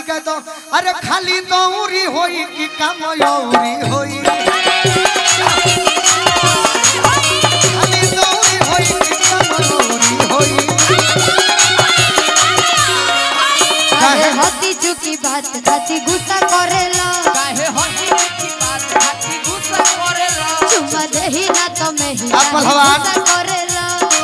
के दो अरे खाली दौरी होई कि काम यौरी होई खाली दौरी होई कि काम यौरी होई काहे होती चुकी बात खाती गुस्सा करेला काहे हंसी की बात खाती गुस्सा करेला चुमा देही ना तो में ही आप पहलवान। गुस्सा करेला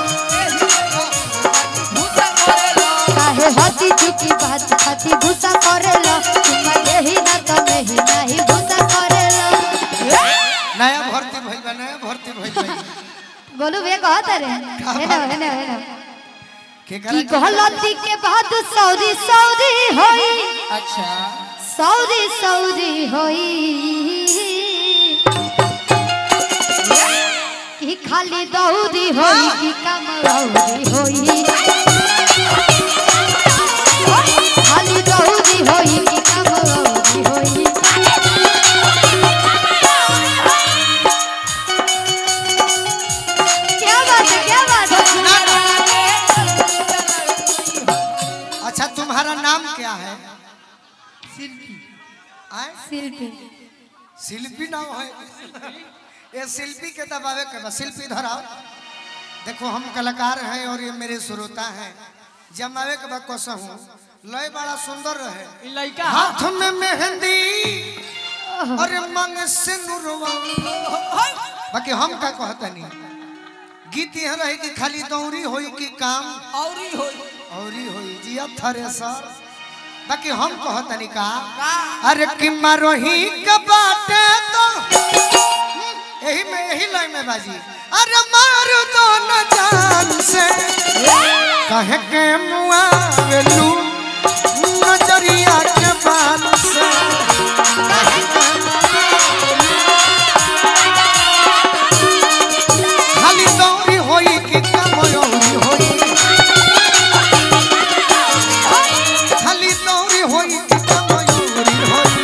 गुस्सा करेला काहे होती चुकी बात खाती गुस्सा करेला चुमा देही ना तो में ही नहीं गुस्सा करेला नया भर्ती भइल बा नया भर्ती भइल बा गोलू भैया कहत रे है ना है ना है ना के की करा गलती के बाद सौरी सौरी होई अच्छा सौरी सौरी होई कि खाली दौरी होई कि कमरौरी होई खाली दौरी होई कि कमरौरी होई क्या बात है क्या बात है अच्छा तुम्हारा नाम क्या है आए? शिल्पी शिल्पी नाम है ये शिल्पी के दबावे के बा शिल्पी धराओ देखो हम कलाकार हैं और ये मेरे श्रोता हैं जमावे के बा कोसा हूँ लय बड़ा सुंदर रहे ई लइका हाथ में मेहंदी अरे मांग से नुरवा बाकी हम का कहता नहीं गीत यह रहे कि खाली दौरी होई कि काम औरी होई औरी होई जिया थ्रेसर बाकी हम कहतनी का का अरे कि मारोही के बाटे तो यही में यही लाइन में बाजी अरे मार दो न जान से कहे के मुआवेलू नजरिया के बाल से कहे के खाली दौरी होई कि कमयोरी होई खाली दौरी होई कि कमयोरी होई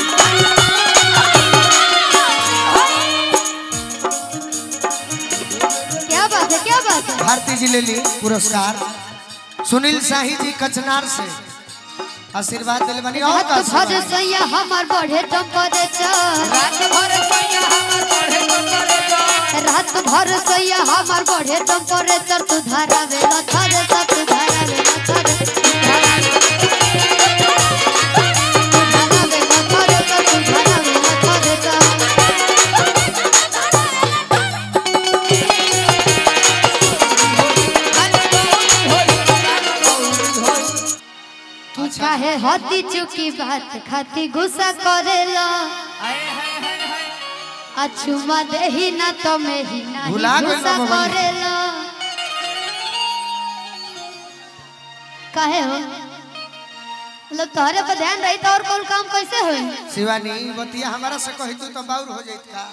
क्या बात है क्या बात है भारती जी ले ली पुरस्कार सुनील शाही जी कचनार से आशीर्वाद दिल बनी और का रात भर आशीर्वाद? सैया हमार बढ़े टेम्परेचर रात भर सैया हमर पढ़े को करेला रात भर सैया हमार बढ़े टेम्परेचर तू धारा वेला थरे सा तू धारा वेला थरे तू धारा वेला थरे सा तू धारा वेला थरे सा कि काहे होती चुकी बात खाती गुस्सा करेला हाय हाय हाय हाय अछुमा देही ना तो में ही नहीं भुला गइल गुस्सा बाबा जी। करेला काहे हो मतलब तोहरे पर ध्यान रही तो और कौन काम कैसे होई शिवानी बतिया हमारा से कही तू तो बाउर हो जाइत का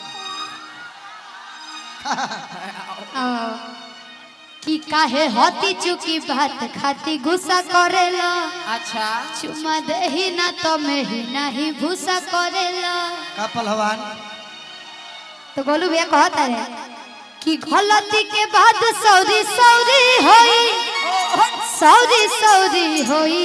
आओ। कि काहे होती चुकी बात खाती गुस्सा करेला अच्छा चुमा देही ना तो में ही नहीं भूसा करेला का पहलवान तो गोलू भैया कहता है कि गलती के बाद सौरी सौरी होई सौरी सौरी होई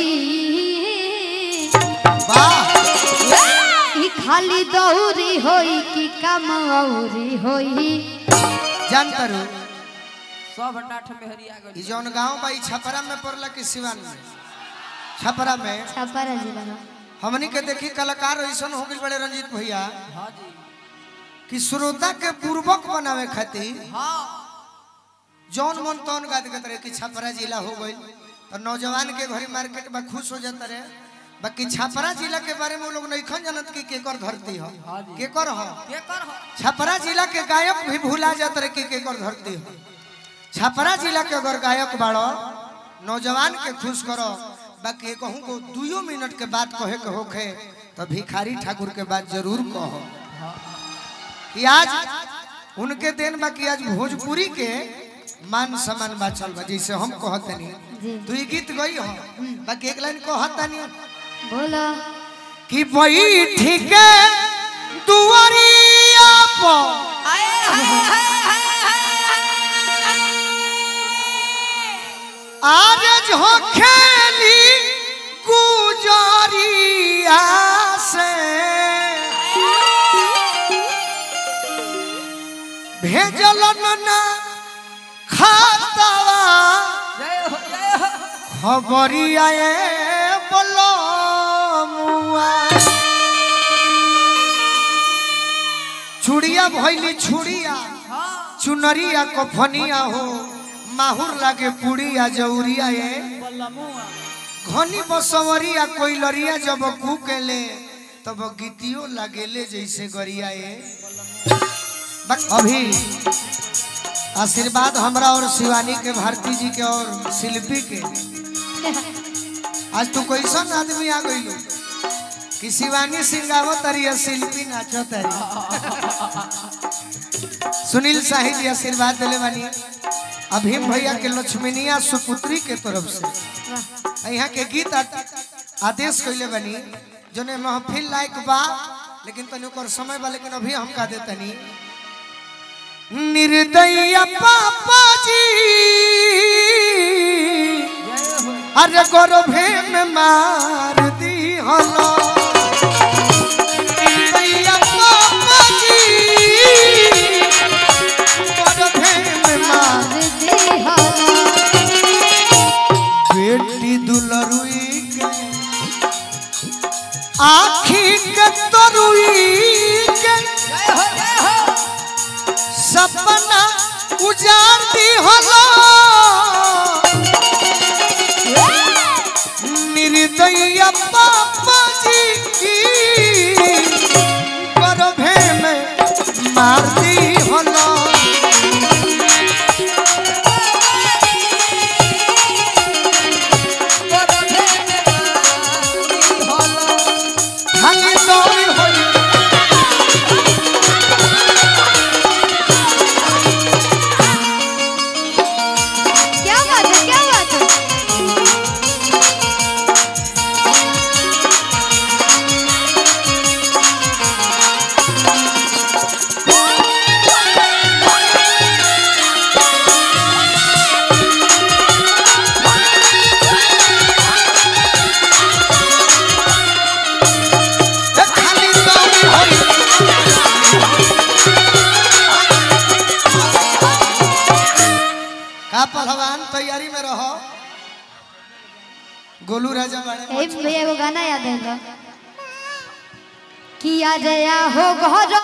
वाह ई खाली दौरी होई कि कम औरी होई जानता रू सब डाठ में हरिया ई गई जौन गांव बा ई छपरा में पड़ला कि सिवान में छपरा में छपरा जिला में हमनी के देखी कलाकार ऐसन हो गइल बड़े रंजीत भैया हां जी कि श्रोता के पूर्वक बनावे खातिर हां जौन मन तौन गाद के तरह कि छपरा जिला हो गइल और नौजवान के घरी मार्केट में खुश हो जाता रहे बाकी छपरा जिला के बारे में वो लोग नहीं जानत कि केकर धरती हो हाँ जी। केकर हो के कर हो छपरा जिला के गायक भी भूला जात रहे कि केकर धरती हो छपरा जिला के अगर गायक बाड़ो नौजवान के खुश करो बाकी कहूँ को दुयो मिनट के बात कहे के होखे तो भिखारी ठाकुर के बात जरूर कहो कि आज उनके दिन बाकी आज भोजपुरी के मान सम्मान बाचल बा जैसे हम कहतनी जी तू ई गीत गई हो बाकी एक लाइन कहतनी बोलो कि बैठी के दुआरिया पर आज हो खेली गुजरिया ना खातावा जय हो जय हो खबरिया ए बोलो मुआ चुड़िया भइली छुड़िया चुनरिया कफनिया हो माहुर लागे पुड़िया जौरिया ए घनी बसवरिया कोइलरिया जब कुकेले तब गीतियो लगेले जैसे गरिया ए बस अभी आशीर्वाद हमरा और शिवानी के भारती जी के और शिल्पी के आज तू कैसन आदमी आ गई कि शिवानी सिंगावत तारी और शिल्पी नाचो तारी सुनील शाही जी आशीर्वाद दिले बानी अभीम भैया के लक्ष्मीनिया सुपुत्री के तरफ से यहाँ के गीत आ- आदेश कैले बनी जोने महफिल लायक बा लेकिन तनी ओकर समय बा लेकिन अभी हम का देतनी निर्दय पापा जी अरे गर्भे में मार दी हलो निर्दय पापा जी गर्भे में मार बेटी दुलरुई के आखी के तरुई के जय हो जय हो सपना उजाड़ दी हलो निर्दय पापा जी की गर्भे में मार दी हलो खाली दौड़ होई क्या बात है क्या बात है ए खाली दौड़ होई का पहलवान तैयारी में रहो गोलू राजा बाड़े ए भैया एगो गाना याद है किया जया हो घर